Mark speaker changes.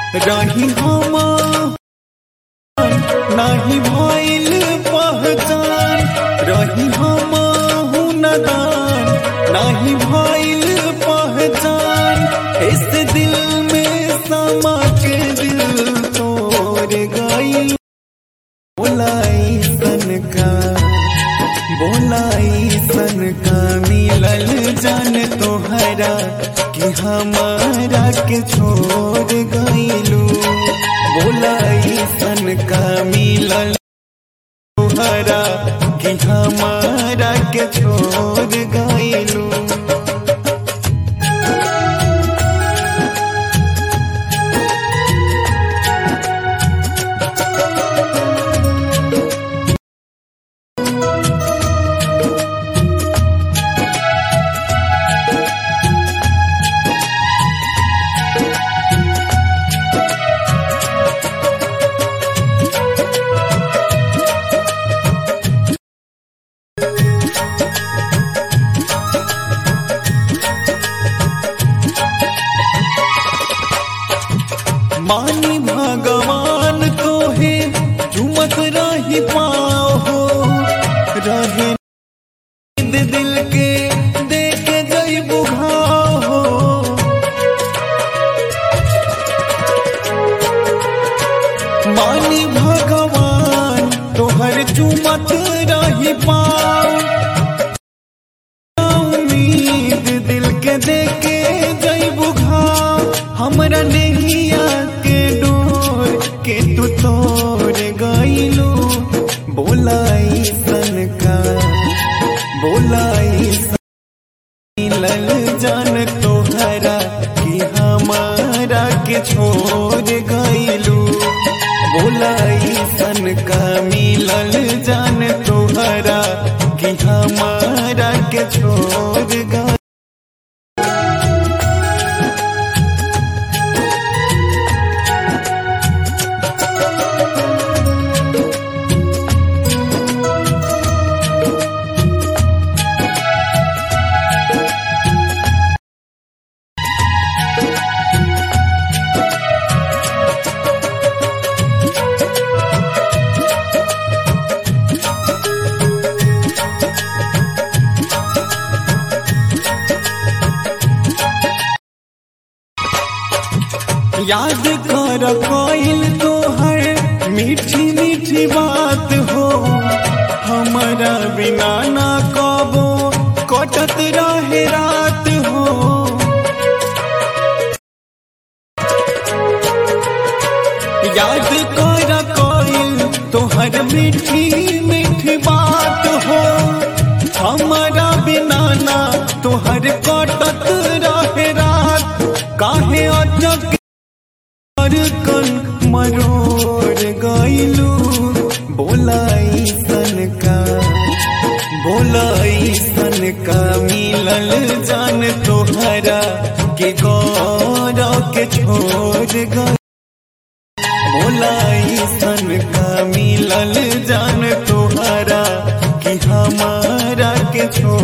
Speaker 1: रही हम नाही भइल पहचान रही हम नदान नाही भइल पहचान इस दिल में समा के दिल तोड़ गई बोलाई सन का बोलाई सन का मिलल जान तोहरा कि हमारा के छोड़ गईलू बोलाई सन का मिलल तोहरा कि हमारा के छोड़ गईलू मानी भगवान तो है चुमत रही पाओ हो रहे नींद दिल के देख गई बुघाओ हो मानी भगवान तोहर चुमत रही पाओ उम्मीद दिल के देके गई बुघाओ हमरा नहिया के डोर के तू तोड़ गईलू बोलाई सन का बोलाई सन मिलल जान तोहरा कि हमारा के छोड़ गईलू बोलाई सन का मिलल जान तोहरा कि हमारा के छोड़ गई याद कर कोइल तोहर मीठी मीठी बात हो हमारा बिना ना कबो कटत रहे रात हो याद कर कोइल तोहर मीठी मीठी बात हो हमारा बिना ना तोहर कटत रहे रात काहे अचक और कन मरोड़ गईलू बोलाई सन का बोलाई सन का मिलल जान तोहरा के गौरव के छोड़ गई बोलाई सन का मिलल जान तोहरा कि हमारा के छोड़